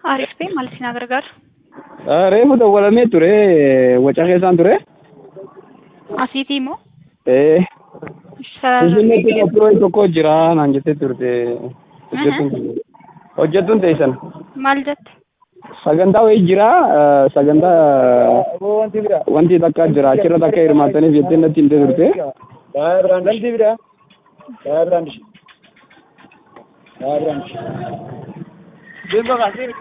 Aariif ta'e maal isin gargaaru? Reefu dawwalamee ture waca keessaan ture. Asiitii immoo Eh, sarara Finfinneetti qophii tokko jira naan jettee turte. Hojjettuun kun- Hojjettuun teessan. maal jette? Sagantaa wayii jira. eh, Sagantaa wanti takka jira. Achirra takka hirmaattaniif jettee natti himtee turte. Saya beranda di bida. Saya beranda. Saya beranda. Terima kasih.